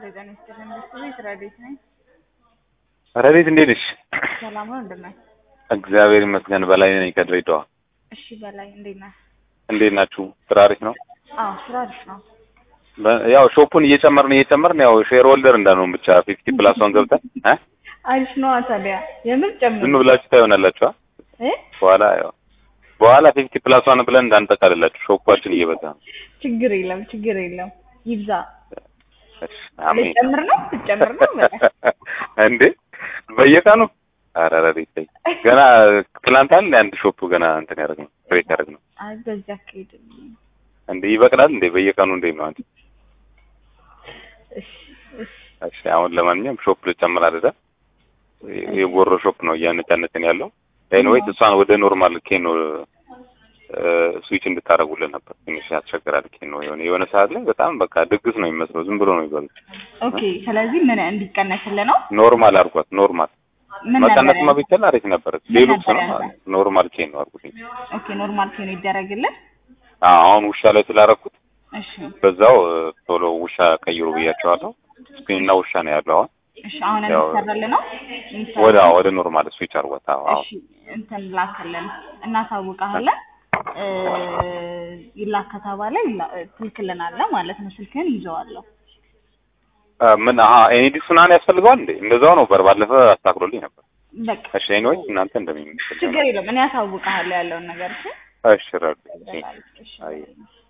ጤና ይስጥልኝ። ቤት ረዴት ነኝ። ረዴት እንዴት ነሽ? ሰላም ነው እንደምን? እግዚአብሔር ይመስገን። በላይ ነኝ ከድሬዳዋ። እሺ በላይ እንዴት ነህ? እንዴት ናችሁ? ስራ አሪፍ ነው? አዎ ስራ አሪፍ ነው። በ- ያው ሾፑን እየጨመርን እየጨመርን ያው ሼር ሆልደር እንዳንሆን ብቻ ፊፍቲ ፕላስ ዋን ገብተን እ አሪፍ ነው ታዲያ የምር ጨምር ዝም ብላችሁ ታይሆናላችሁ። አ? እ በኋላ ያው በኋላ ፊፍቲ ፕላስ ዋን ብለን እንዳንጠቃልላችሁ ሾፓችን እየበዛ ነው። ችግር የለም ችግር የለም ይብዛ። እሺ፣ አሜን። ልጨምር ነው ልጨምር ነው በላይ እንዴ በየቀኑ ኧረ ረዴት ተይ። ገና ትናንት አለ አንድ ሾፕ ገና እንትን ያደረግነው ክሬት ያደረግነው አይ በዚህ አካሄድ እንዴ ይበቅላል እንዴ በየቀኑ እንዴት ነው አንቺ? እሺ እሺ እሺ አሁን ለማንኛውም ሾፕ ልጨምር አይደለ? የጎሮ ሾፕ ነው እያነጫነጭን ያለው። ኤኒዌይስ እሷን ወደ ኖርማል ኬኖ ስዊች እንድታደርጉልን ነበር። ትንሽ ያስቸግራል። ኬኖ የሆነ የሆነ ሰዓት ላይ በጣም በቃ ድግስ ነው የሚመስለው። ዝም ብሎ ነው የሚበሉት። ኦኬ ስለዚህ ምን እንዲቀነስልህ ነው? ኖርማል አድርጓት። ኖርማል ምን ነበር መቀነስማ ያልከው? ቢቻል አሪፍ ነበር። ምን ሌሎች ነበር ነው ያልከው? ኖርማል ኬኖ አድርጉት። ኦኬ ኖርማል ሲሆን ይደረግልን። አዎ አሁን ውሻ ላይ ስላደረኩት እሺ በዛው እ፣ ቶሎ ውሻ ቀይሩ ብያቸዋለሁ። ስክሪንና ውሻ ነው ያለው አሁን እሺ አሁን ያው እንሰራለን ነው እንሰራለን። ወደ ወደ ኖርማል ስዊች አድርጓት። አዎ አዎ እሺ እንትን ላከልን እናሳውቃለን። እ ይላክ ከተባለ ይላ- ትልክልናለህ ማለት ነው። ስልክህን ይዘዋለሁ። አ፣ ምን አሀ ኤኒዲክስ ምናምን ያስፈልገዋል እንዴ? እንደዛው ነው በር ባለፈ አስተካክሎልኝ ነበር። በቃ እሺ ኤኒዌይስ እናንተ እንደሚመስል ችግር የለም። እኔ ያሳውቅሃለሁ ያለውን ነገር እሺ። እሺ ረዱ በላይ እሺ። አይ